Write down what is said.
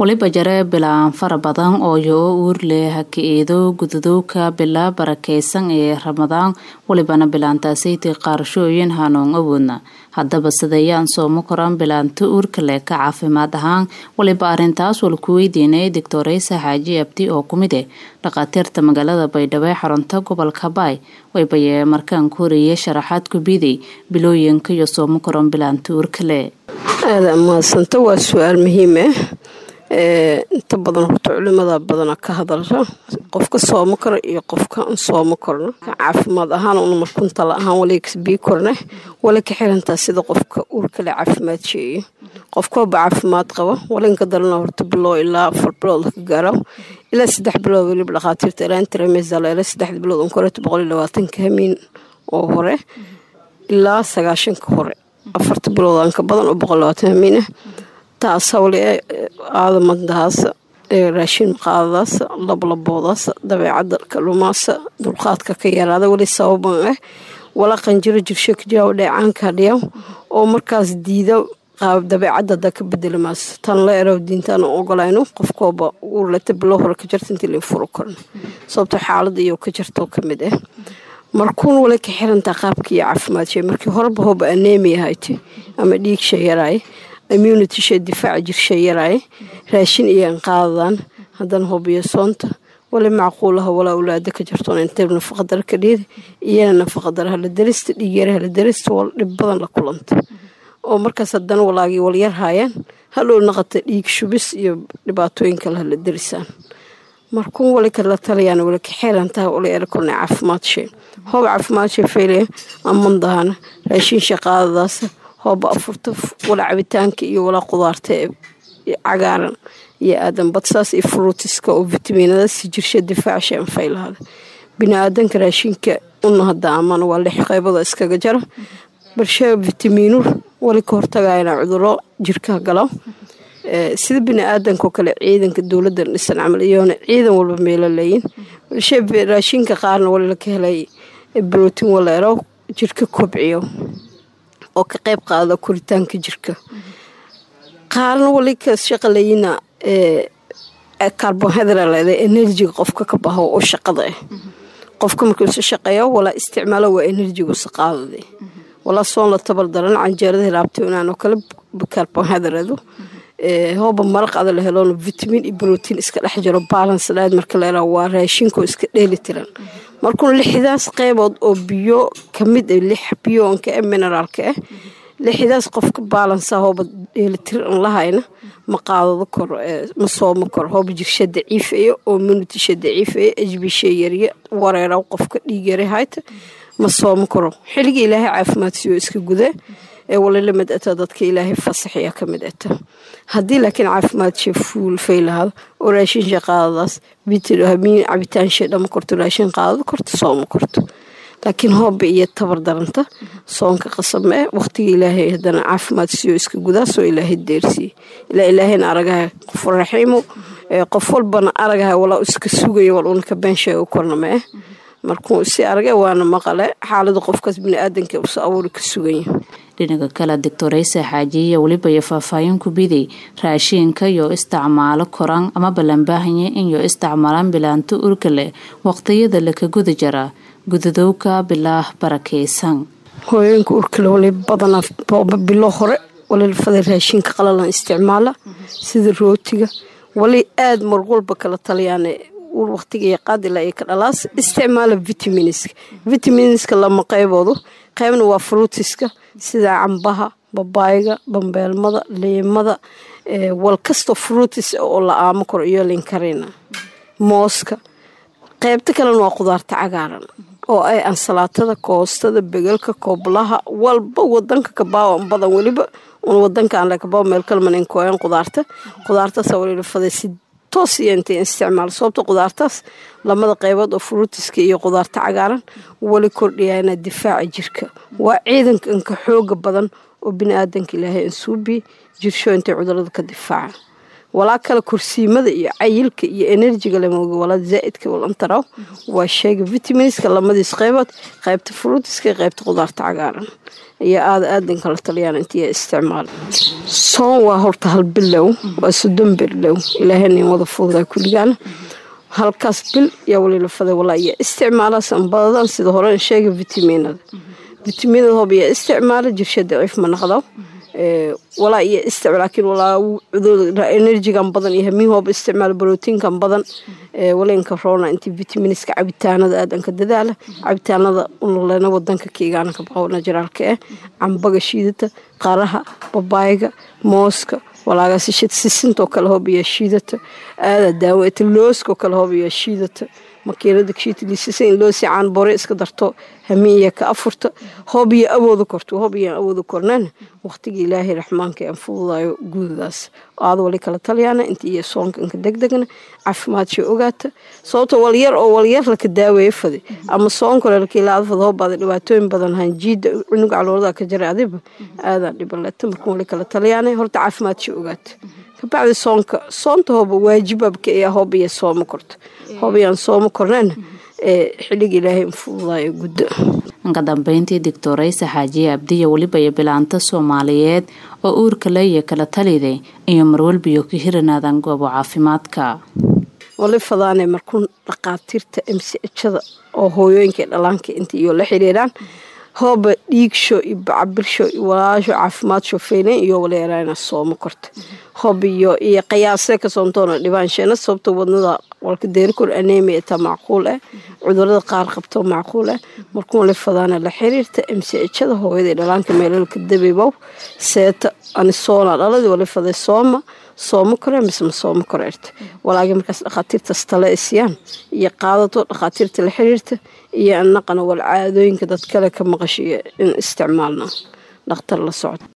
waliba jare bilaan fara badan oo yoo uur leh haka-eedo gudadowka bilaa barakeysan ee ramadaan walibana bilaantaasaytii qaarashooyin hanuun awoodna haddaba sidayaan soomo koraan bilaanta uurka leh ka caafimaad ahaan waliba arintaas wal ku weydiinay doctoreysa xaaji abdi oo kumid eh dhakhaatiirta magaalada baydhabo ee xarunta gobolka baay waybayee markaan ku horeyay sharaxaad ku biday bilooyinka iyo soomo koraan bilaanta uurka leh aada mahadsanta waa su-aal muhiim ah inta badan horta culimada badana ka hadalsa qofka soomo karo iyo qofka aan soomo korno caafimaad ahaan una markuntala ahaan walibii korne wali ka xirantaa sida qofka uurkale caafimaad sheeyo qofkooba caafimaad qaba walinka darana horta biloo ilaa afar bilood ka gaaro ilaa saddex bilood weliba dhakhaatiirta ilaa intremesal ilaa saddexda bilood unkoreeto boqol iyo labaatanka hamiin oo hore ilaa sagaashanka hore afarta bilood aan ka badan oo boqol labaatan hamiin ah taas hawle aadamaddahaasa raashin maqaadadaasa lablaboodaasa dabeecadda kalumaasa dulqaadka ka yaraada weli sababan ah wala qanjiro jirsho kajaaw dheecaanka hadhiyaw oo markaas diida qaab dabeecadda haddaa ka bedeli maaso tan la eraw diintaan ogolayno qofkooba uurleta bilo hore ka jarta intii lai furo korno sababto xaalada iyo ka jartoo ka mid ah markuun wala ka xirantaa qaabka iyo caafimaad shee markii horeba hoba aneemi ahayti ama dhiigsha yaraaye immunity shee difaaca jirsha yaraaye raashin iyo anqaadadaan haddana hobiyo soonta wali macquulaha walaa ulaada ka jartoon intay nafaqadara ka dhiida iyana nafaqadara hala darista dhiigyara hala darista wal dhib badan la kulanta oo markaas haddana walaagii walyar haayaan haloo naqata dhiig shubis iyo dhibaatooyin kale hala darisaan markuun wali kala talayaan wali ka xeerantaha wali era kornay caafimaad shee hoob caafimaad shee faylaya amandahana raashin shaqaadadaasa hooba afurta wala cabitaanka iyo walaa qudaarta ee cagaaran iyo aadan badsaas iyo fruutiska oo vitamiinadaas jirsha difaacsha anfaylahada bini-aadanka raashinka una hadda amaan waa lix qeybada iskaga jara balshe vitamiinur wali ka hortagayana cuduro jirka galo sida bini-aadankaoo kale ciidanka dowladdan dhisan camal iyoona ciidan walba meelo leeyin balshe raashinka qaarna wali laka helay brotiin waleero jirka kobciyo oo ka qayb qaada koritaanka jirka qaarna wali ka shaqalayina carbonhydroleda enerjiga qofka ka baho oo shaqada ah qofka markuusa shaqeeyo walaa isticmaalo waa enerjigusa qaadada walaa soon la tabar daran canjeerada hilaabta inaan oo kale carbonhydredu hooba maraq ada la heloona vitamin iyo brotiin iska dhex jiro balance diet marka la helaa waa raashinko iska dheeli tiran markuuna lixdaas qeybood oo biyo kamid ah lix biyoonka ah mineraalka ah lixdaas qofka baalansa hooba dheelitir an lahayna ma qaadado karo ma soomo karo hooba jirsha daciifaya oo minutisha daciifaya ejbisha yarya wareera qofka dhiig yara hayta ma soomo karo xiliga ilaahay caafimaadsiyo iska guda ee walila mid ata dadka ilaahay fasaxaya ka mid ata haddii laakiin caafimaad shee fuul faylahada oo raashin shee qaadadaas vitamiin cabitaan shee dhama korto raashin qaadado korto soomo korto laakiin hooba iyo tabar daranta soonka qasame waqtiga ilaahay haddana caafimaad siiyo iska gudaasoo ilaahay deersiiye ilaa ilaahayna aragaha qof raxiimo qof walbana aragaha walaa iska sugaya wal una ka been sheega kornama ah markuu si arage waana maqale xaalada qofkaas bini-aadanka usa abuuri ka suganya dhinaca kale doctoreysa xaajiya weliba iyo faahfaahin ku biday raashiinka iyo isticmaalo koraan ama ballanbaahanya inyo isticmaalaan bilaanto urka leh waqtiyada laka guda jaraa gudadowka bilaah barakeysan hooyooyinka urkale wali badanaa booba bilo hore walilfada raashinka qalalan isticmaala sida rootiga wali aada marwalba kala taliyaan uur waqtiga iyo qaadila iyo ka dhalaas isticmaala vitaminska vitaminska lama qeyboodu qeybna waa fruutiska sida cambaha babaayga bambeelmada liimada wal kastoo fruutis oo la aamo karo iyo linkarina mooska qeybta kalena waa qudaarta cagaaran oo ay ansalaatada koostada begelka kooblaha walba wadanka kabaawan badan weliba un wadankaan lekabaa meel kalmanin kooyan qudaarta qudaartaasa walilfaday si toos iyo intay isticmaal sababta qudaartaas lamada qeybood oo fruutiska iyo qudaarta cagaaran wali kordhiyana difaaca jirka waa ciidanka inka xooga badan oo bini-aadanka ilaahay ansuubi jirsho intay cudurada ka difaaca walaa kale kursiimada iyo cayilka iyo enerjiga lamooga walaa zaa'idka walantaraw waa sheega vitaminska lamadiis qeybood qaybta fruutiska iyo qaybta qudaarta cagaaran ayaa aada aadan kala taliyaan intii isticmaal soon waa horta hal bilow waa soddon bilow ilaahayna wada fududaa kulligaana halkaas bil yaa walilafada walaa iyo isticmaala sanbadadan sida hore sheega vitaminada vitaminada hoob iyo isticmaala jirsha daciif ma naqdo walaa iyo istic laakiin walaa enerjigan badan iyo hamiin hooba isticmaal brotiinkan badan walenka roona intii vitaminska cabitaanada aadanka dadaala cabitaanada unulena wadanka kiigaana ka baqo najaraalka eh cambaga shiidata qaraha babaayiga mooska walaagasi sisintoo kale hoob iyo shiidata aada daaweeta looskoo kale hoob iyo shiidata makiinada shiitliisisa in loo sicaan bore iska darto hamiiya ka afurta hoob iyo awooda korto hoob iyo awooda kornana waqtiga ilaahay raxmaanka aan fududayo guudadaas aada wali kala talyaana inta iyo soonka inka degdegna caafimaadshii ogaata sababto walyar oo walyar laka daaweeye fadi ama soonkole lakiilaada fada hoobaada dhibaatooyin badan hanjiida cunug caloolada ka jara adiba aadaa dhibaleta marka wali kala talyaana horta caafimaadshii ogaata kabacdi soonka soonta hooba waajibabka ee hoob iyo soomo korto hoob iyaan soomo kornana ee xilliga ilaahay infududaayo guddo ka dambeyntii doctoraysa xaajiye abdiya weliba iyo bilaanta soomaaliyeed oo uurka leeya kala taliday iyo marwalbiyo ka hiranaadan goobo caafimaadka wali fadaane markuun dhaqaatiirta mchada oo hooyooyinka dhalaanka inta iyo la xiriiraan hooba dhiigsho iyo bacabirsho iyo walaasho caafimaad shofeynen iyo waleeraana soomo korta hoob iyo iyo qiyaasee ka soontoona dhibaansheena sababta wadnada walka deerikor anemia taa macquul ah cudurada qaar qabto macquul ah markuu wali fadaana la xiriirta mchada hooyada dhalaanka meelalka dabibow seeta anisoona dhaladi wali faday sooma soomo kore mise ma soomo koreerta walaagi markaas dhakhaatiirtaas tale isyaan iyo qaadato dhakhaatiirta la xiriirta iyo anaqana wal caadooyinka dad kale ka maqashiyo in isticmaalna dhakhtar la socdo